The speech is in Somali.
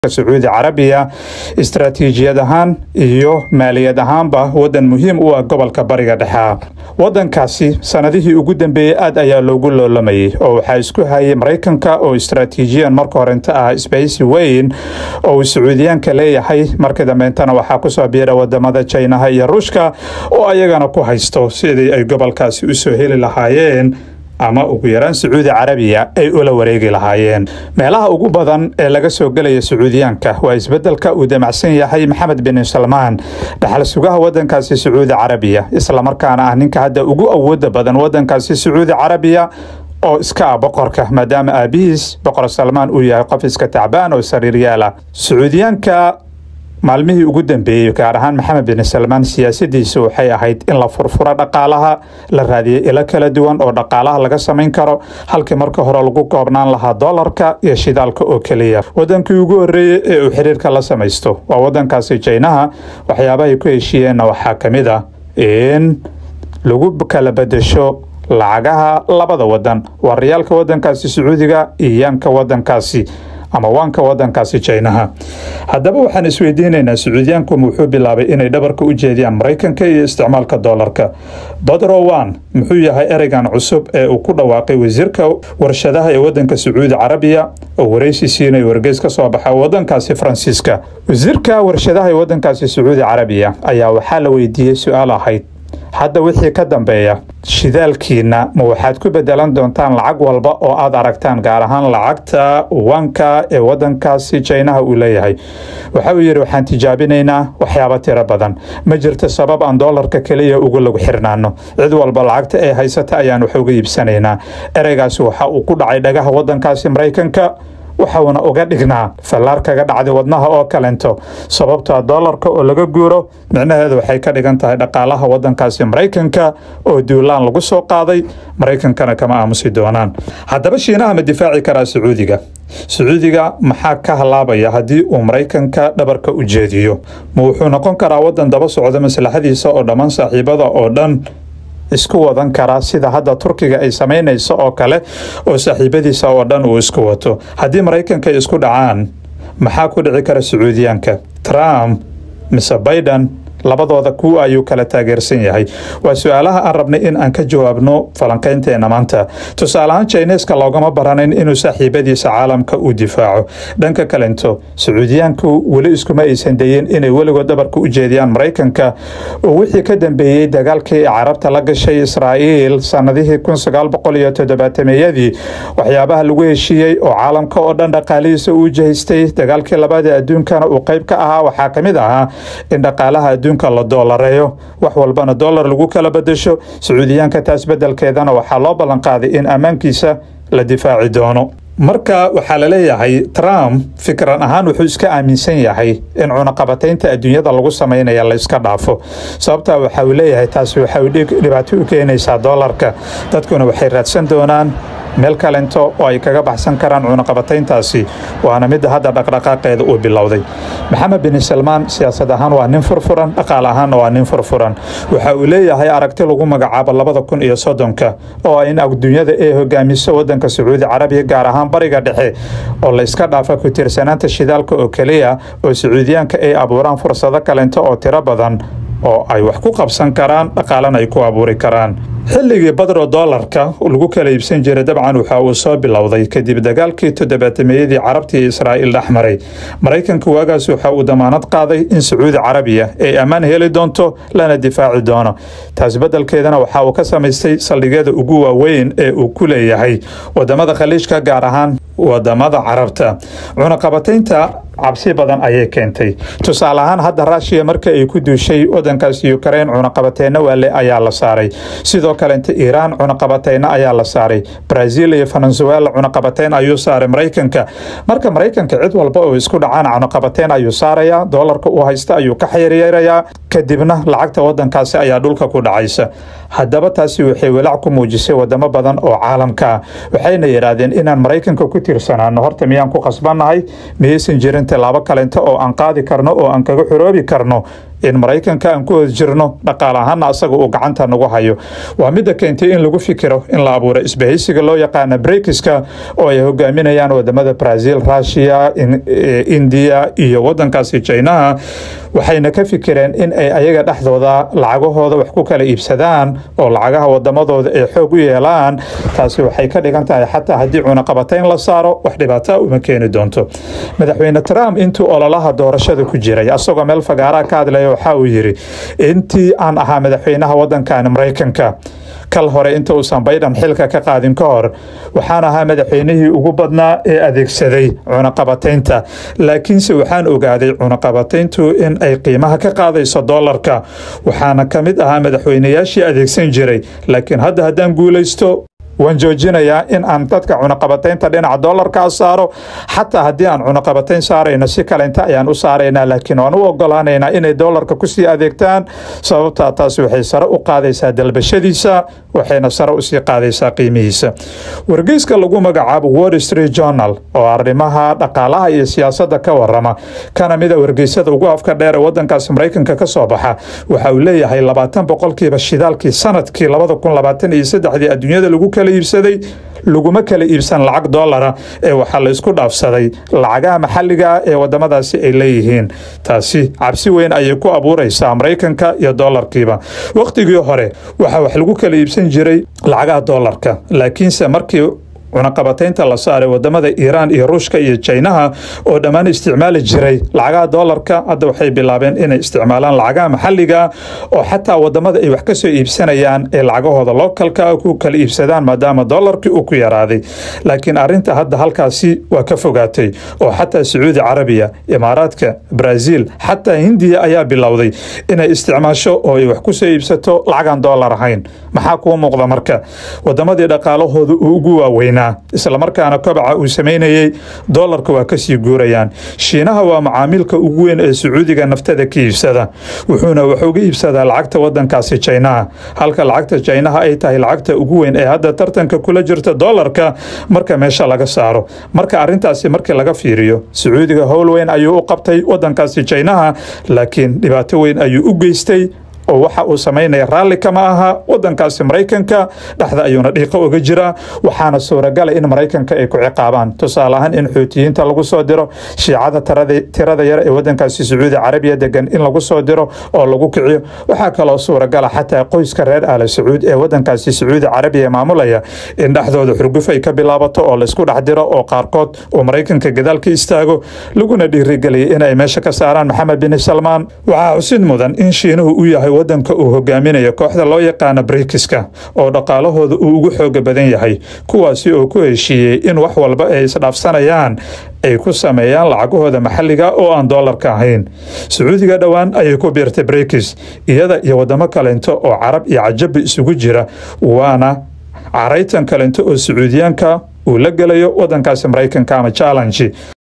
sacuudi carabiya istaraatiijiyad ahaan iyo maaliyad ahaanba wadan muhiim u ah gobolka bariga dhexe wadankaasi sanadihii ugu dambeeyey aad ayaa loogu loolamayay oo waxaa isku hayay maraykanka oo istaraatiijiyan marka horenta ah sbeysi weyn oo uu sacuudiyaanka leeyahay markii dambeentana waxaa kusoo biira wadamada jinaha iyo ruushka oo ayagana ku haysto sidii ay gobolkaasi usoo heli lahaayeen ama ugu yaraan sacuudi carabiya ay ula wareegi lahaayeen meelaha ugu badan ee laga soo gelaya sacuudiyaanka waa isbedelka uu damacsan yahay maxamed bin salmaan dhaxal sugaha wadankaasi sacuudi carabiya islamarkaana ah ninka hadda ugu awooda badan wadankaasi sacuudi carabiya oo iska ah boqorka maadaama aabihiis boqor salmaan uu yahay qof iska tacbaan oo sariiryaala sacuudiyaanka maalmihii ugu dambeeyey gaar ahaan maxamed bin salmaan siyaasadiisa waxay ahayd in la furfuro dhaqaalaha la raadiyay ilo kala duwan oo dhaqaalaha laga samayn karo halkii marka hore lagu koobnaan lahaa dolarka iyo shidaalka oo keliya wadankii ugu horeeyey ee uu xiriirka la samaysto waa wadankaasi jaynaha waxyaabahay ku heshiiyeenna waxaa ka mid ah in lagu kala bedesho lacagaha labada wadan waa riyaalka wadankaasi sacuudiga iyo yaanka wadankaasi ama waanka wadankaasi jaynaha haddaba waxaan isweydiinaynaa sacuudiyaanku wuxuu bilaabay inay dhabarka u jeediyaan maraykanka iyo isticmaalka dolarka badrowan muxuu yahay ereygan cusub ee uu ku dhawaaqay wasiirka warshadaha ee wadanka sacuudi carabiya oo wareysi siinay wargeys ka soo baxa wadankaasi faransiiska wasiirka warshadaha ee wadankaasi sacuudi carabiya ayaa waxaa la weydiiyey su-aal ahayd hadda wixii ka dambeeya shidaalkiina ma waxaad ku bedelan doontaan lacag walba oo aad aragtaan gaar ahaan lacagta wanka ee wadankaasi jaynaha uu leeyahay waxa uu yidhi waxaan tijaabinaynaa waxyaaba tiro badan ma jirto sabab aan doolarka keliya ugu lagu xirnaano cid walba lacagta ee haysata ayaan wax uga iibsanaynaa ereygaasi waxa uu ku dhacay dhagaha wadankaasi maraykanka waxauna uga dhignaa fallaar kaga dhacday wadnaha oo kalento sababtoa doolarka oo laga guuro micnaheedu waxay ka dhigan tahay dhaqaalaha wadankaasi maraykanka oo duulaan lagu soo qaaday maraykankana kama aamusi doonaan haddaba shiinaha ma difaaci karaa sacuudiga sacuudiga maxaa ka halaabaya haddii uu maraykanka dhabarka u jeediyo ma wuxuu noqon karaa wadan daba socda maslaxadiisa oo dhammaan saaxiibada oo dhan isku wadan karaa sida hadda turkiga ay samaynayso oo kale oo saaxiibadiisa oo dhan uu isku wato haddii maraykanka ay isku dhacaan maxaa ku dhici kara sacuudiyaanka trump mise biden labadooda kuwa ayuu kala taageersan yahay waa su-aalaha aan rabnay in aan ka jawaabno falanqaynteena maanta tusaaleahaan jhineska loogama baranayn inuu saaxiibadiisa caalamka uu difaaco dhanka kalento sacuudiyaanku weli iskuma aysan dayin inay weligood dhabarka u jeediyaan maraykanka oo wixii ka dambeeyey dagaalkii carabta la gashay israa'iil sanadihii iyodobaatameyadii waxyaabaha lagu heshiiyey oo caalamka oo dhan dhaqaalihiisa uu jahaystay dagaalkii labada adduunkana uu qayb ka ahaa waxaa ka mid ahaa in dhaqaalaha adduunka la doolareeyo wax walbana dolar lagu kala bedesho sacuudiyaanka taas bedelkeedana waxaa loo ballanqaaday in ammaankiisa la difaaci doono marka waxaa la leeyahay trump fikran ahaan wuxuu iska aaminsan yahay in cunaqabataynta adduunyada lagu samaynaya la iska dhaafo sababtaa waxa uu leeyahay taasi waxay dhibaato u keenaysaa doolarka dadkuna waxay raadsan doonaan meel kalento oo ay kaga baxsan karaan cunaqabatayntaasi waana midda hadda dhaqdhaqaaqeeda uu bilowday maxamed bin salmaan siyaasad ahaan waa nin furfuran dhaqaal ahaanna waa nin furfuran waxa uu leeyahay aragti lagu magacaabo labada kun iyo soddonka oo ah in adduunyada ay hogaamiso wadanka sacuudi carabiya gaar ahaan bariga dhexe oo la iska dhaafa ku tiirsanaanta shidaalka oo keliya oo sacuudiyaanka ay abuuraan fursado kalento oo tiro badan oo ay wax ku qabsan karaan dhaqaalana ay ku abuuri karaan xilligii badro doolarka lagu kala iibsan jiray dabcan waxa uu soo bilowday kadib dagaalkii toddobaatameyadii carabta iyo israa'iil dhex maray maraykanka waagaas waxa uu damaanad qaaday in sacuudi carabiya ay ammaan heli doonto lana difaaci doono taas beddelkeedana waxa uu ka samaystay saldhigyada ugu waaweyn ee uu ku leeyahay wadamada khaliijka gaar ahaan wadamada carabta cunaqabataynta cabsi badan ayay keentay tusaale ahaan hadda ruushiya marka ay ku duushay wadankaas ukrain cunaqabateyna waale ayaa la saaray sidoo kalenta iiraan cunaqabateyna ayaa la saaray brazil iyo venezuela cunaqabateyn ayuu saaray maraykanka marka maraykanka cid walba oo isku dhacaan cunaqabateyn ayuu saarayaa doolarka uu haysta ayuu ka xiriirayaa kadibna lacagta wadankaasi ayaa dhulka ku dhacaysa haddaba taasi waxay walaac ku muujisay wadamo badan oo caalamka waxayna yidhaahdeen inaan maraykanka ku tiirsanaano horta miyaan ku qasbannahay miyaysan jirin tallaabo kalenta oo aan qaadi karno oo aan kaga xoroobi karno in maraykanka aan ku hor jirno dhaqaale ahaana asaga uu gacanta nagu hayo waa midda keentay in lagu fikiro in la abuuro isbahaysiga loo yaqaana brekiska oo ay hogaaminayaan wadamada brazil russia indiya iyo wadankaasi jinaha waxayna ka fikireen in ay ayaga dhexdooda lacagahooda wax ku kala iibsadaan oo lacagaha wadamadooda ay xoog u yeelaan taasi waxay ka dhigan tahay xataa haddii cunaqabatayn la saaro wax dhibaataa uma keeni doonto madaxweyne trump intuu ololaha doorashada ku jiray asagoo meel fagaaraha ka hadlaya waxa uu yidhi intii aan ahaa madaxweynaha wadankan maraykanka kal hore inta uusan baydan xilka ka qaadin ka hor waxaan ahaa madaxweynihii ugu badnaa ee adeegsaday cunaqabataynta laakiinse waxaan ogaaday cunaqabatayntu in ay qiimaha ka qaadayso doolarka waxaana ka mid ahaa madaxweynayaashii adeegsan jiray laakiin hadda haddaan guulaysto waan joojinayaa in aan dadka cunaqabataynta dhinaca doolarkaa saaro xataa haddii aan cunaqabatayn saarayno si kalenta ayaan u saaraynaa laakiin waan u ogolaanaynaa inay doolarka kusii adeegtaan sababtaa taasi waxay sare u qaadaysaa dalbashadiisa waxayna sare usii qaadaysaa qiimihiisa wargeyska lagu magacaabo wall street journal oo arrimaha dhaqaalaha iyo siyaasadda ka warama kana mida wargeysada ugu afka dheer ee wadankaasi maraykanka ka soo baxa waxa uu leeyahay labaatan boqolkiiba shidaalkii sanadkii labada kun labaatan iyo saddexdii adduunyada lagu kala iibsaday laguma kala iibsan lacag doolara ee waxaa la isku dhaafsaday lacagaha maxalliga ee wadamadaasi ay leeyihiin taasi cabsi weyn ayay ku abuuraysaa maraykanka iyo doolarkiiba wakhtigii hore waxaa wax lagu kala iibsan jiray lacagaha doolarka laakiinse markii cunaqabataynta la saaray wadamada iiraan iyo ruushka iyo jinaha oo dhammaan isticmaali jiray lacagaha doolarka hadda waxay bilaabeen inay isticmaalaan lacagaha maxalliga oo xataa wadamada ay wax kasoo iibsanayaan ee lacagahooda lookalka ku kala iibsadaan maadaama doolarkii uu ku yaraaday laakiin arinta hadda halkaasi waa ka fogaatay oo xataa sacuudi carabiya imaaraadka brazil xataa hindiya ayaa bilowday inay isticmaasho oo ay wax kusoo iibsato lacagaan doolar ahayn maxaa kuu muuqda marka wadamadii dhaqaalahooda uu ugu waaweynaa islamarkaana kobaca uu samaynayey doolarka waa kasii guurayaan shiinaha waa macaamilka ugu weyn ee sacuudiga naftada ka iibsada wuxuuna wax uga iibsadaa lacagta wadankaasi jinaha halka lacagta jinaha ay tahay lacagta ugu weyn ee hadda tartanka kula jirta doolarka marka meesha laga saaro marka arintaasi markii laga fiiriyo sacuudiga howl weyn ayuu u qabtay wadankaasi jinaha laakiin dhibaato weyn ayuu u geystay oo waxa uu samaynaya raalli kama aha wadankaasi maraykanka dhexda ayuuna dhiiqo uga jiraa waxaana suuragala in maraykanka ay ku ciqaabaan tusaale ahaan in xuutiyiinta lagu soo diro shiicada tirada yar ee wadankaasi sacuudi carabiya degan in lagu soo diro oo lagu kiciyo waxaa kaloo suuragala xataa qoyska reer aala sacuud ee wadankaasi sacuudi carabiya maamulaya in dhexdooda xurguf ay ka bilaabato oo laysku dhex diro oo qaarkood uu maraykanka gadaal ka istaago laguna dhiirigeliyay inay meesha ka saaraan maxamed bin salmaan waxaa xusid mudan in shiinuhu u yahay wadanka uu hogaaminayo kooxda loo yaqaana brikiska oo dhaqaalahooda uu ugu xooga badan yahay kuwaasi oo ku heshiiyey in wax walba ay isdhaafsanayaan ay ku sameeyaan lacagahooda maxalliga oo aan doolarka ahayn sacuudiga dhowaan ayay ku biirtay brikis iyada iyo wadamo kalento oo carab iyo cajabi isugu jira waana caraytan kalento oo sacuudiyaanka uu la gelayo wadankaasi maraykanka ama challenge